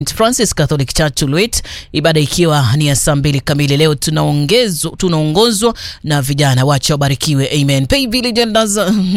Francis Catholic Church Tulwet, ibada ikiwa ni ya saa mbili kamili. Leo tunaongezwa tunaongozwa na vijana, wacha wabarikiwe, amen. Pay Village Elders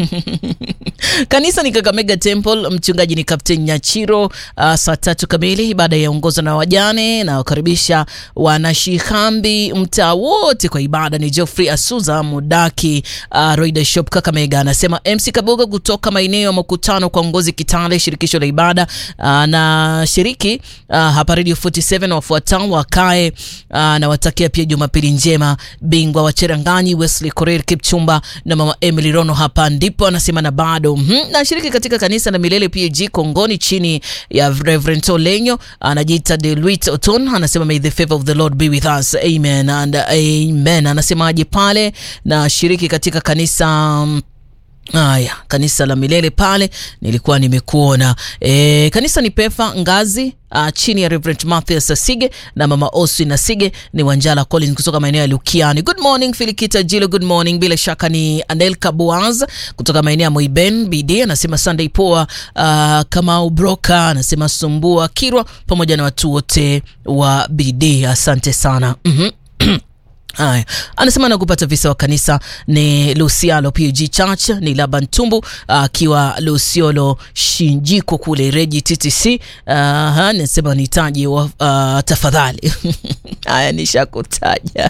kanisa ni Kakamega Temple, mchungaji ni Captain Nyachiro. Uh, saa tatu kamili ibada yaongozwa na wajane na wakaribisha wanashikambi mtaa wote kwa ibada. Ni Geoffrey Asuza Mudaki, uh, Roida Shop Kakamega anasema MC Kaboga kutoka maeneo ya makutano kwa ngozi Kitale, shirikisho la ibada uh, na shiriki uh, hapa Radio 47 wafuatao wakae uh, na watakia pia Jumapili njema. Bingwa wa Cheranganyi Wesley Korir Kipchumba na mama Emily Rono hapa ndipo anasema na bado mm -hmm. na shiriki katika kanisa la Milele PAG Kongoni chini ya Reverend Olenyo anajiita Deluit Oton anasema may the favor of the Lord be with us amen and amen. Anasemaje pale na shiriki katika kanisa um, Haya, kanisa la Milele pale nilikuwa nimekuona. E, kanisa ni Pefa Ngazi uh, chini ya Reverend Mathias Asige na mama Osi na Sige ni Wanjala Collins kutoka maeneo ya Lukiani. Good morning Filikita Jilo, good morning. Bila shaka ni Anelka Boaz kutoka maeneo ya Moiben BD anasema Sunday poa. Uh, Kamau Broka anasema Sumbua Kirwa pamoja na watu wote wa BD, asante sana mm -hmm. Haya, anasema na kupata visa wa kanisa ni Lucialo PG Church ni Laban Tumbu akiwa uh, Luciolo Shinjiko kule Reji TTC. Uh, anasema nitaje uh, tafadhali. Haya, nishakutaja.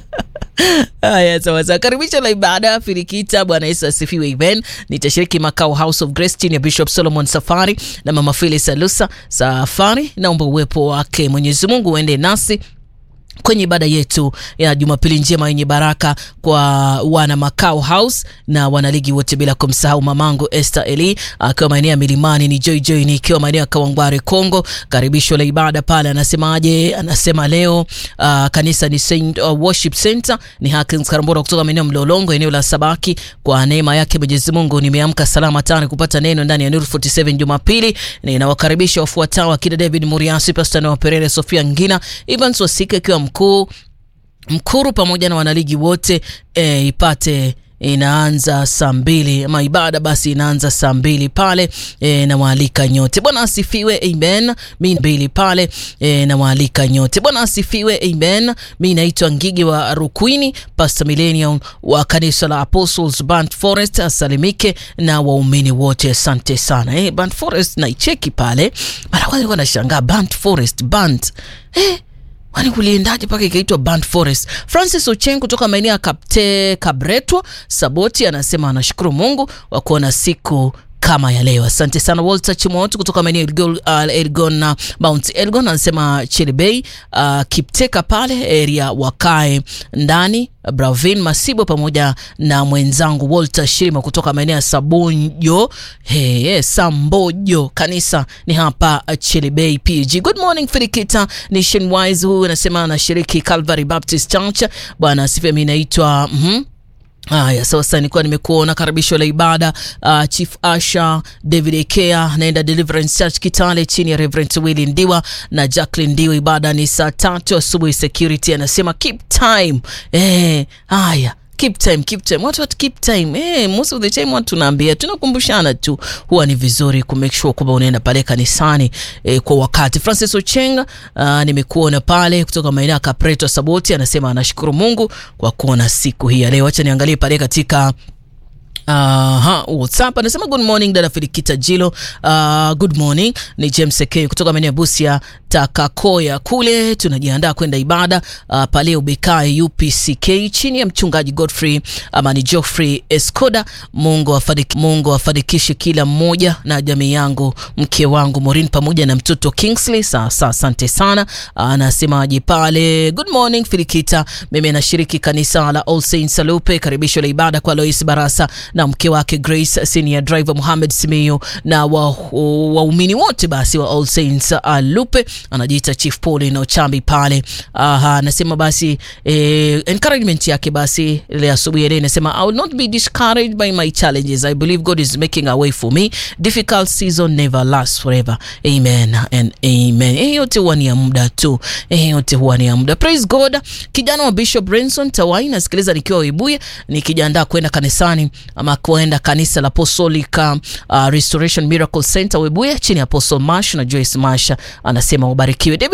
Haya, sawa sawa. Karibisho la ibada Firikita. Bwana Yesu asifiwe. Amen. Nitashiriki makao House of Grace chini ya Bishop Solomon Safari na mama Phyllis Alusa Safari. Naomba uwepo wake Mwenyezi Mungu uende nasi kwenye ibada yetu ya Jumapili njema yenye baraka kwa wana Makao House na wanaligi wote, bila kumsahau mamangu Esther Eli akiwa maeneo ya Milimani, ni Joy Joy nikiwa maeneo ya Kawangware Kongo. Karibisho la ibada pale, anasemaje? Anasema leo uh, kanisa ni Saint uh, Worship Center ni Hakins Karambora kutoka maeneo Mlolongo, eneo la Sabaki. Kwa neema yake Mwenyezi Mungu nimeamka salama tani kupata neno ndani ya Nuru 47 Jumapili. Ninawakaribisha wafuatao akina David Muriasi, Pastor Noah Perere, Sofia Ngina, Evans Wasike akiwa mkuu Mkuru pamoja na wanaligi wote e, ipate inaanza saa mbili ama ibada basi inaanza saa mbili pale e, nawaalika nyote. Bwana asifiwe, amen. Mi mbili pale e, nawaalika nyote. Bwana asifiwe, amen. Mi naitwa Ngigi wa Rukwini, Pastor Millennium wa kanisa la Apostles Band Forest, asalimike na waumini wote, asante sana e, Band Forest naicheki pale mara kwanza, nilikuwa nashangaa Band Forest band eh Kwani kuliendaje mpaka ikaitwa Band Forest? Francis Ocheng kutoka maeneo ya Kapte Kabretwa Saboti anasema anashukuru Mungu wa kuona siku kama ya leo. Asante sana Walter Chimoto kutoka maeneo Elgon, uh, Elgon uh, Mount Elgon anasema Chelebei uh, Kipteka pale area wakae ndani Bravin Masibo pamoja na mwenzangu Walter Shirima kutoka maeneo ya Sabonjo hey, hey, Sambojo kanisa ni hapa Chelebei PG. Good morning Firikita Nationwise, huyu anasema anashiriki Calvary Baptist Church. Bwana asifiwe. Mimi naitwa mm -hmm. Haya, sasa nilikuwa nimekuona karibisho la ibada uh, Chief Asha David Ekea naenda Deliverance Church Kitale chini ya Reverend Willy Ndiwa na Jacqueline Ndiwa. Ibada ni saa tatu asubuhi. Security anasema keep time. Eh, haya keep time, keep time. Watu watu keep time. Eh, most of the time watu tunaambia, tunakumbushana tu. Huwa ni vizuri ku make sure kwamba unaenda pale kanisani eh, kwa wakati. Francis Ochenga uh, nimekuona pale kutoka maeneo ya Kapreto Saboti anasema anashukuru Mungu kwa kuona siku hii ya leo. Acha niangalie pale katika Aha, uh, WhatsApp anasema good morning dada Filikita Jilo. Uh, good morning ni James K kutoka maeneo ya Busia Takakoya kule, tunajiandaa kwenda ibada uh, pale Ubekai UPCK chini ya mchungaji Godfrey ama ni Geoffrey Escoda. Mungu afadik, Mungu afanikishe kila mmoja na jamii yangu, mke wangu Morin pamoja na mtoto Kingsley. Sasa asante sana. Anasemaje pale? Good morning Filikita, mimi nashiriki kanisa la All Saints Salupe, karibisho la ibada kwa Lois Barasa na mke wake Grace, senior driver Muhammad Simiyu na waumini wa wote basi wa All Saints Alupe, anajiita Chief Paul na Ochambi pale. Aha, anasema basi eh, encouragement yake basi ile asubuhi ile inasema I will not be discouraged by my challenges. I believe God is making a way for me. Difficult season never lasts forever. Amen and amen. Eh, yote huwa ni ya muda tu. Eh, yote huwa ni ya muda. Praise God. Kijana wa Bishop Renson Tawai nasikiliza nikiwa Webuye nikijiandaa kwenda kanisani ama kuenda kanisa la Apostolic uh, Restoration Miracle Center Webuye chini ya Apostle Mash na Joyce Masha, anasema ubarikiwe.